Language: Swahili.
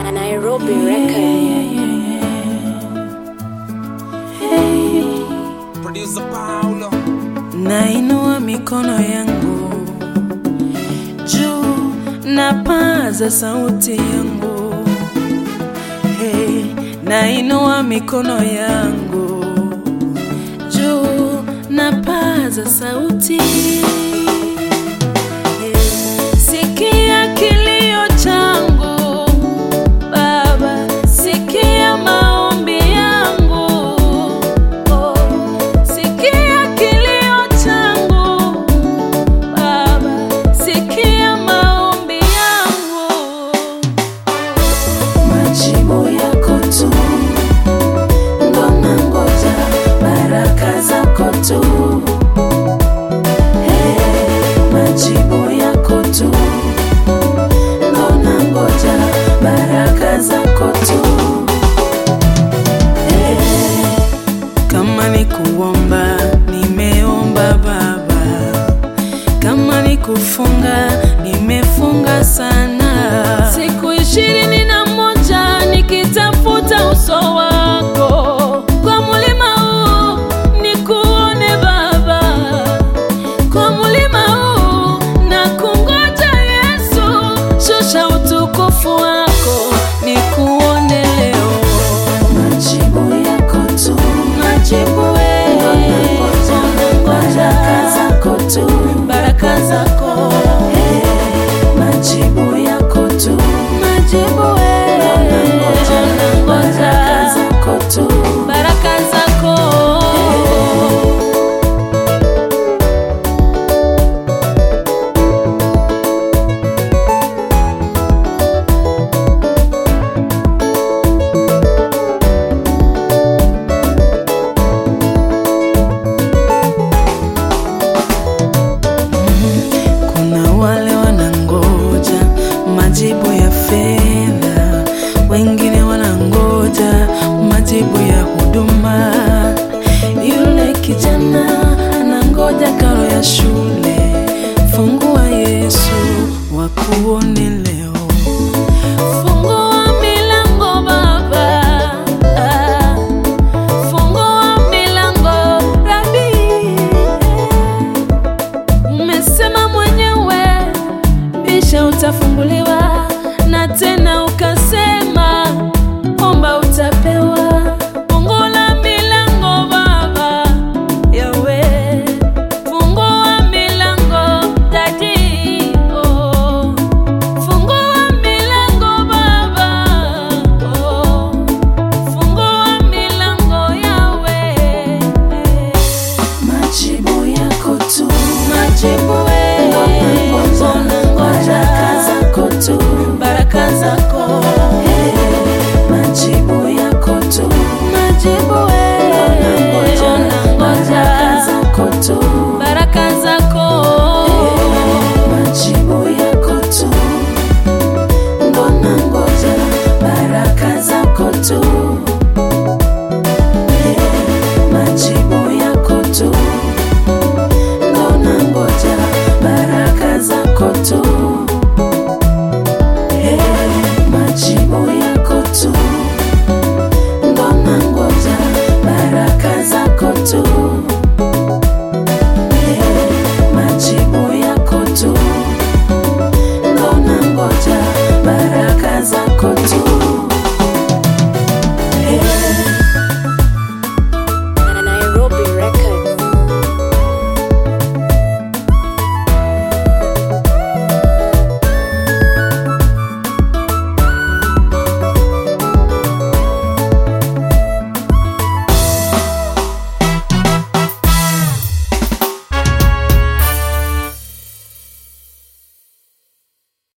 a Nairobi record. Producer Paulo. Nainua mikono yangu juu, napaza sauti yangu hey, nainua mikono yangu juu, napaza sauti hey, sikia kilio changu Baba, sikia maombi yangu oh, sikia kilio changu Baba, sikia maombi yangu, majibu yako tu ndo nangoja, baraka zako tu Hey, majibu yako tu ndo nangoja, baraka zako tu Hey, kama ni kuomba nimeomba Baba, kama ni kufunga nimefunga sana, siku ishirini na moja nikitafuta uso wako kwa mulima huu nikuone Baba, kwa mulima huu na kungoja Yesu, shusha utukufu wako nikuone leo, majibu yako tu, majibu wewe, baraka zako tu, baraka zako majibu yako tu, majibu wewe, baraka zako tu, baraka zako Kuna wale wanangoja majibu ya fedha, wengine wanangoja majibu ya huduma. Yule kijana anangoja karo ya shule. Fungua Yesu wakuone leo, fungua milango Baba, ah, fungua milango Rabi. Umesema mwenyewe, bisha utafunguliwa, na tena